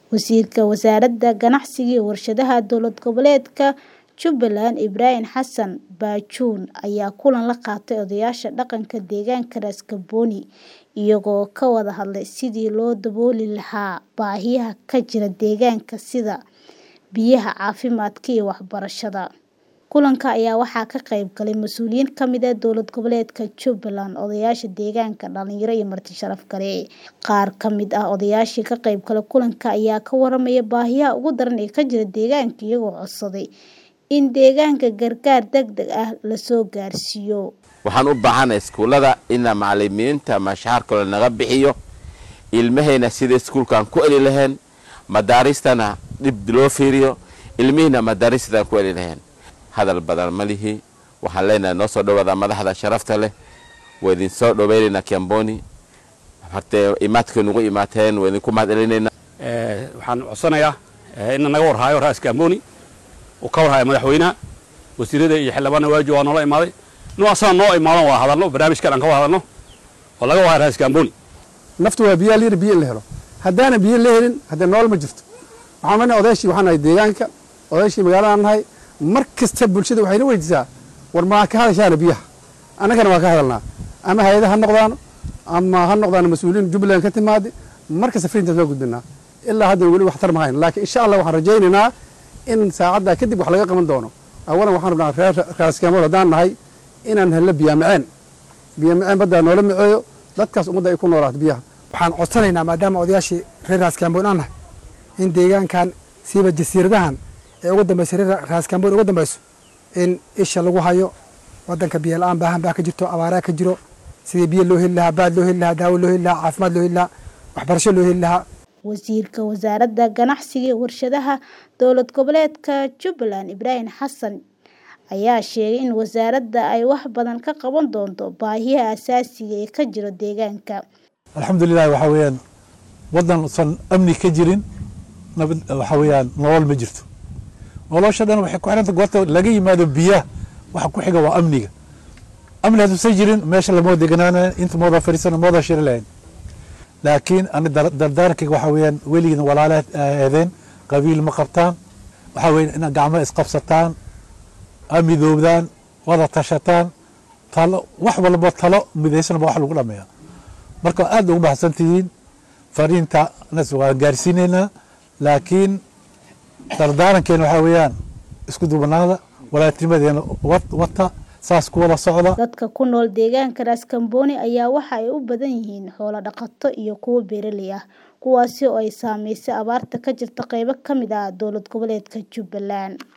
Wasiirka Wasaaradda Ganacsiga iyo Warshadaha Dowlad Goboleedka Jubbaland Ibrahim Xasan Baajuun ayaa kulan la qaatay odayaasha dhaqanka deegaanka Ras Kaamboni iyagoo ka wada hadlay sidii loo dabooli lahaa baahiyaha ka jira deegaanka sida biyaha, caafimaadka iyo waxbarashada. Kulanka ayaa waxaa ka qayb galay mas'uuliyiin ka mid ah dowlad goboleedka Jubbaland, odayaasha deegaanka, dhalinyaro iyo marti sharaf kale. Qaar ka mid ah odayaashii ka qayb galay kulanka ayaa ka warramay baahiyaha ugu daran ee ka jira deegaanka iyagoo codsaday in deegaanka gargaar degdeg ah la soo gaarsiiyo. waxaan u baahanahay iskuullada ina macalimiinta mashaarkooda naga bixiyo ilmahayna sida iskuulkaan ku eli lahayn madaaristana dhib loo fiiriyo ilmihiina madaaristadan ku eli lahayn hadal badan ma lihi waxaan leenahay noo soo dhawaada madaxda sharafta leh waa idin soo dhoweynaynaa Kiamboni hortee imaadkay nugu imaateen waa idinku mahad celinaynaa waxaan codsanayaa in naga warhaayo Ras Kaamboni uu ka warhaayo madaxweynaha wasiirada iyo xildhibaanada waaji waa noola imaaday inuu asaga noo imaadan waa hadalno barnaamijkan aan ka wada hadalno oo laga warhaayo Ras Kaamboni naftu waa biyaa liir biyo in la helo haddaana biyo la helin haddee nool ma jirto waxaan leenahay odayaashii waxaan nahay deegaanka odayaashii magaaladaan nahay mar kasta bulshada waxayna weydiisaa war maa ka hadashaana biyaha annagana waa ka hadalnaa ama hay-ada ha noqdaan ama ha noqdaan mas-uuliyiin jubbaland ka timaada mar kasta frintaas waa gudbinaa ilaa hadda weli waxtar ma hayn laakiin insha allah waxaan rajaynaynaa in saacaddaa kadib wax laga qaban doono awalan waxaan rabnaa reer raaskamool haddaan nahay inaan helno biyaamaceen biyaamaceen baddaa noola miceeyo dadkaas ummadda ay ku noolaato biyaha waxaan codsanaynaa maadaama odayaashii reer raaskaamboon aan nahay in deegaankan siiba jasiiradahan ee ugu dambaysa reer raaskaamboon ugu dambayso in isha lagu hayo waddanka biyo la-aan baahan baa ka jirto abaaraa ka jiro sidii biyo loo heli lahaa baad loo heli lahaa daawo loo heli lahaa caafimaad loo heli lahaa waxbarasho loo heli lahaa Wasiirka Wasaaradda Ganacsiga iyo Warshadaha Dowlad Goboleedka Jubbaland Ibrahim Xasan ayaa sheegay in wasaaradda ay wax badan ka qaban doonto baahiyaha aasaasiga ee ka jira deegaanka. alxamdulilah waxaa weeyaan waddan usan amni ka jirin nabad waxaa weeyaan nolol ma jirto nolosha dhan waxay ku xiranta goorta laga yimaado biyaha waxa ku xiga waa amniga amni hadduusan jirin meesha lama wada deganaanayn inta mooda fadhiisana mooda shiri lahayn laakiin ani dardaarankayga waxaa weeyaan weligiina walaala eedeen qabiil ma qabtaan waxaa weeyaan inaad gacmo isqabsataan amidoobdaan wada tashataan talo wax walba talo midaysanba wax lagu dhameeya marka aad ugu mahadsan tihiin fariinta nas waan gaarsiinaynaa laakiin dardaarankeena waxaa weeyaan isku duubanaada walaatinimadeena wata saas ku wada socda Dadka ku nool deegaanka Ras Kaamboni ayaa waxa ay u badan yihiin xoolo dhaqato iyo kuwo beeraley ah kuwaasi oo ay saameysay abaarta ka jirta qaybo ka mid ah dowlad goboleedka Jubbaland.